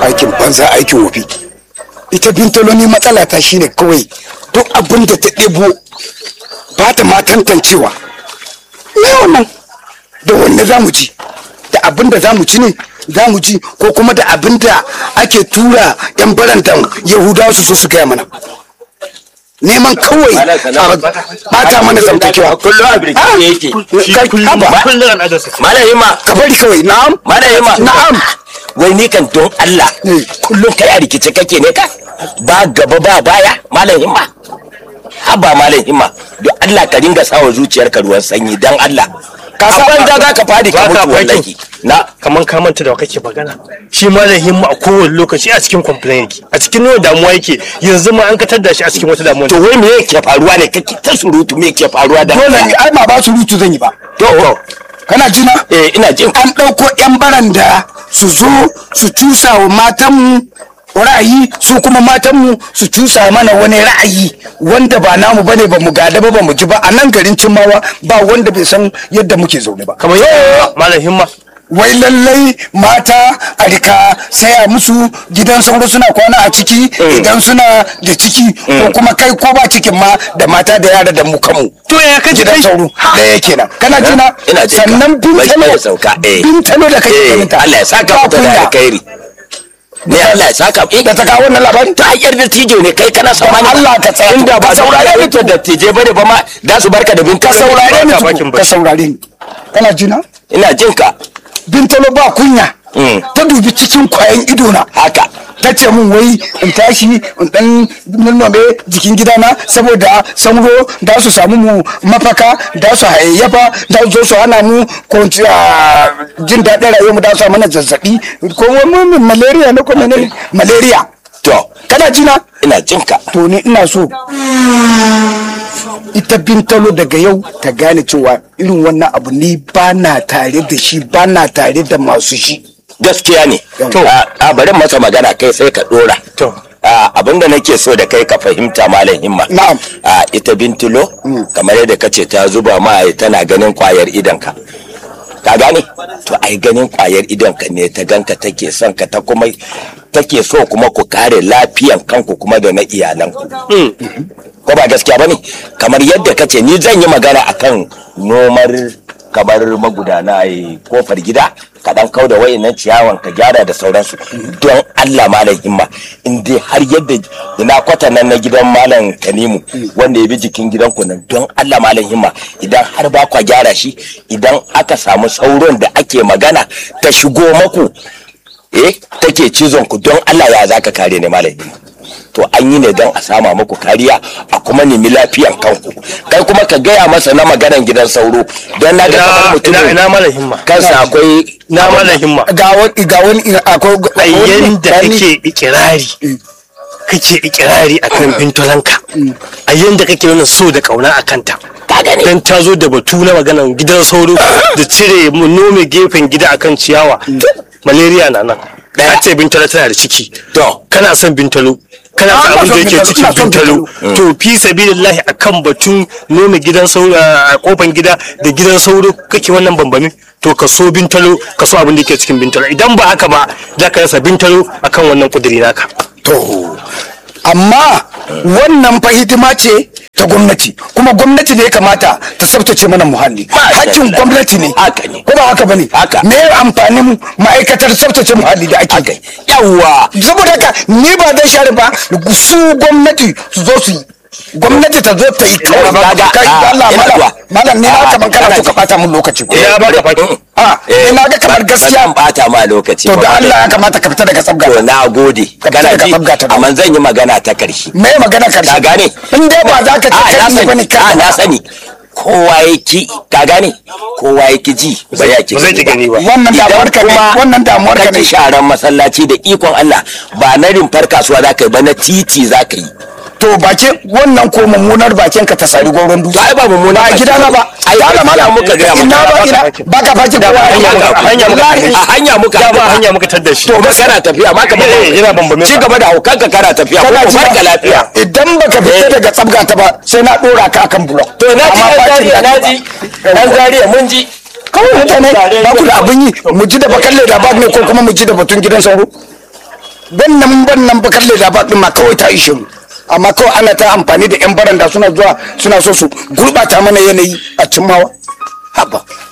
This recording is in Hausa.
aikin banza aikin wofi ita bintalo ni matsala ta shine kawai duk abin da ta ɗebo ba ta ma tantancewa me wannan da wanne za mu ci da abin da za mu ci ne za mu ci ko kuma da abin da ake tura yan barantan yahudawa su so su gaya mana neman kawai a bata mana zamtakewa kullum a birkice yake Kai, haba, kullum al'adarsa malam himma ka bari kawai na'am malam himma na'am wai ni kan don Allah Mm. kullum kai a rikice kake ne ka ba gaba ba baya malam himma haba malam himma don Allah ka dinga sawa zuciyarka ruwan sanyi dan Allah ka san banza za ka fadi ka Ba ka mutu wallahi na kamar ka manta da wa kake magana shi malam himma a kowane lokaci a cikin complain yake a cikin nuna damuwa yake yanzu ma an katar da shi a cikin wata damuwa to wai me yake faruwa ne kake ta surutu me yake faruwa da dole ne ai ba ba su rutu zan yi ba to kana jina eh ina jin an ɗauko 'yan baranda su zo su cusa wa matanmu ra'ayi su kuma matanmu su cusa mana wani ra'ayi wanda ba namu bane ba mu gada ba ba mu ji ba a nan garin cimmawa ba wanda bai san yadda muke zaune ba kamar yadda malam himma wai lallai mata a rika saya musu gidan sauro suna kwana a ciki idan suna da ciki ko kuma kai ko ba cikin ma da mata da yara da mu kanmu to ya kaji gidan kai sauro ɗaya kenan kana jina ina jin ka. sannan Bai bintalo kai sauka, eh. bintalo da kake eh ganin ta Allah ya saka ba mata da kunya. alkhairi ne Allah ya saka eh da ta kawo wannan labarin ta hanyar dattijo ne kai kana sama Don Allah ka tsaya. inda ba Ka saurare saurare ni ni to dattijai bane ba ma da su barka da bin ka saurare ni Ba ka tukun, bakin ka baki. saurare ni kana jina ina jin ka bintalo ba kunya Mm. ta dubi cikin kwayan idona haka ta ce min wai in tashi in dan nannome jikin gidana saboda sauro da su samu mu mafaka da su hayayyafa da su zo su hana mu ko a, jin daɗin rayuwar mu da su mana zazzabi ko wani malaria ne ko menene malaria to kana jina ina jin ka to ni ina so ita bintalo daga yau ta gane cewa irin wannan abu ni ba na tare da shi ba na tare da masu shi gaskiya ne To. a a, bari masa magana kai sai ka dora To. a abinda nake so da kai ka fahimta malam himma Na'am. a ita bintulo kamar yadda kace ta zuba ma tana ganin kwayar idanka ka gane to ai ganin kwayar idonka ne ta ganka take son ka ta kuma take so kuma ku kare lafiyan kanku kuma da na iyalanku ko ba gaskiya bane kamar yadda kace ni zan yi magana akan nomar kamar magudana a kofar gida ka dan kau da wayannan ciyawan ka gyara da sauransu don Allah malam himma in dai har yadda ina kwata nan na gidan malam Tanimu wanda ya bi jikin gidan ku nan don Allah malam himma idan har ba kwa gyara shi idan aka samu sauron da ake magana ta shigo maku eh take cizon ku don Allah ya zaka kare ne malam himma to an yi ne don a sama muku kariya a kuma nemi lafiyan kanku kai kuma ka gaya masa na maganan gidan sauro don na ga kamar ina ina mutumin ina malam himma kansa akwai na malam himma ga wani ga wani akwai a yanda kake ikirari kake ikirari akan bintolanka a yanda kake nuna so da kauna a kanta ka gane dan ta zo da batu na maganan gidan sauro da cire mu nome gefen gida akan ciyawa malaria na nan ka ce bintalo tana da ciki To. kana son bintalo kana Ah, son abin da ina son yake bintalo, cikin ina son bintalo to fi sabilillahi akan batun nome gidan sauro a kofan gida da gidan sauro kake wannan bambami to ka so bintalo ka so abin da yake cikin bintalo idan ba haka ba za ka rasa bintalo akan wannan kudiri naka to amma wannan fa hidima ce ta gwamnati kuma gwamnati ne ya kamata ta tsabtace mana muhalli Masha hakkin Allah. gwamnati ne Haka ne. ko ba haka bane Haka. me amfanin ma'aikatar tsabtace muhalli da ake yi yawa saboda haka ni ba zai share ba su gwamnati su zo su yi gwamnati ta zo ta yi kawai Ina ba- kai ah, Allah ina malam zuwa. malam ni na Ah, kaman kana kana so ka ji. bata mun lokaci ko Ya baka faki. a ina ga kamar ba gaskiya zan bata ma lokaci to ba da ba Allah dai. ya kamata ka fita daga sabga to na gode Ka kana fita ji daga sabga ta amma zan yi magana ta karshe me magana karshe ka gane in dai ba za ka ce Ah, kai na ne sani. bane Ah, na ka sani kowa ya ki ka gane kowa ya ki ji ba ya ki ba zai ki gani ba. wannan damuwar ka ne wannan damuwar ka kake ne sharan masallaci da ikon Allah ba na rumfar kasuwa za ka yi ba na titi za ka yi to bakin wannan ko mummunar bakin ka ta sari goron dutse To ai ba mummuna ba a baki gida na ba Ai, ya da mala muka gaya maka. ina ba ina ba ka fakin kowa a hanya muka- a hanya muka- Wallahi. a hanya muka da ba hanya muka tar da shi to ba kana tafiya ma ka ba Eh, yana bambame ci ka. gaba da haukanka kana tafiya ko kana ko ji barka ba? lafiya idan baka fita Eh. daga tsabga ta ba sai na dora ka akan blok to na ji Amma dan fakin zariya da- na ji dan zariya mun ji kawai mutane ba ku da abin yi mu ji da bakan leda ba ne ko kuma mu ji da batun gidan sauro wannan wannan bakar da ba din ma kawai ta ishe mu amma kawai ana ta amfani da yan baranda suna zuwa suna so su gurbata mana yanayi a cimmawa haba